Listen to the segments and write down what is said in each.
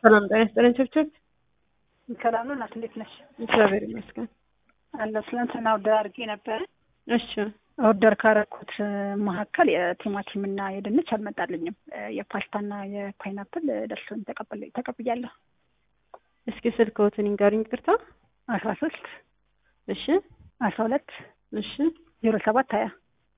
ሰላም ጤና ይስጥልኝ ችብችብ። ሰላም ነው እናት፣ እንዴት ነሽ? እግዚአብሔር ይመስገን። አለሁ። ትናንትና ኦርደር አድርጌ ነበረ። እሺ ኦርደር ካረኩት መካከል የቲማቲም እና የድንች አልመጣልኝም። የፓስታና የፓይናፕል ደርሶኝ ተቀበል- ተቀብያለሁ። እስኪ ስልክዎትን ይንገሩኝ። ይቅርታ። አስራ ሶስት እሺ አስራ ሁለት እሺ ዜሮ ሰባት ሀያ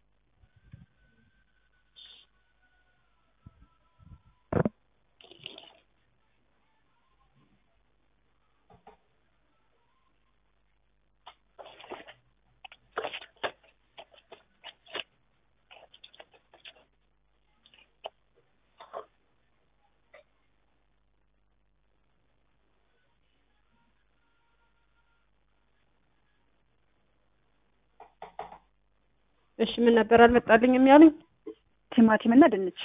እሺ ምን ነበር አልመጣልኝም ያሉኝ? ቲማቲም እና ድንች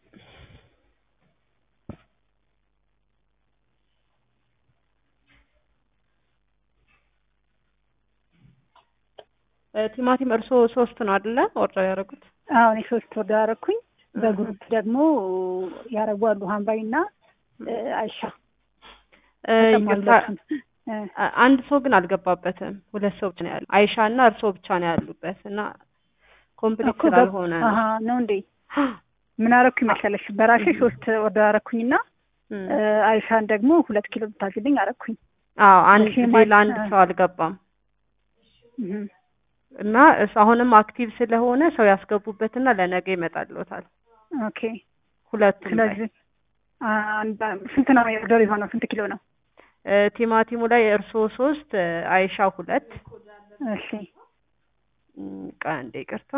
እ ቲማቲም እርስዎ ሶስት ነው አይደለ ኦርደር ያደረጉት? አሁን የሶስት ኦርደር አደረኩኝ። በግሩፕ ደግሞ ያረጓሉ ሀምባይ እና አይሻ እ ይቅርታ ተጨማሪዎቹን እ አ- አንድ ሰው ግን አልገባበትም። ሁለት ሰው ብቻ ነው ያሉ። አይሻ እና እርስዎ ብቻ ነው ያሉበት እና ኮምፕሊት እኮ ገብ- ስላልሆነ ነው። አሀ ነው እንዴ? ምን አረኩኝ መሰለሽ? በራሴ ሶስት ኦርደር አረኩኝና እም። እ አይሻን ደግሞ ሁለት ኪሎ ብታዝልኝ አረኩኝ። አዎ አንድ እሺ፣ ጊዜ ማለት- ለአንድ እ። ሰው አልገባም እህ እና እሱ አሁንም አክቲቭ ስለሆነ ሰው ያስገቡበትና ለነገ ይመጣልዎታል። ኦኬ። ሁለቱም ላይ ስለዚህ አንድ ስንት ነው የኦርደር የሆነው? ስንት ኪሎ ነው? እ ቲማቲሙ ላይ እርስዎ ሶስት እ አይሻ ሁለት እሺ እም፣ ቆይ አንዴ ይቅርታ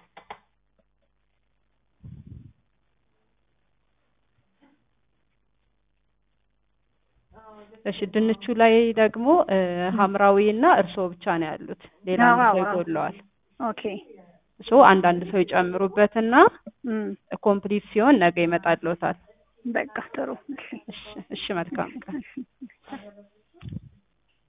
እሺ ድንቹ ላይ ደግሞ እ ሀምራዊ እና እርስዎ ብቻ ነው ያሉት። ሌላ አንድ አዎ፣ ሰው አዎ። ይጎድለዋል። ኦኬ። ሶ አንዳንድ ሰው ይጨምሩበትና እም ኮምፕሊት ሲሆን ነገ ይመጣልዎታል። በቃ ጥሩ። እሺ እሺ እሺ መልካም ቀን። እሺ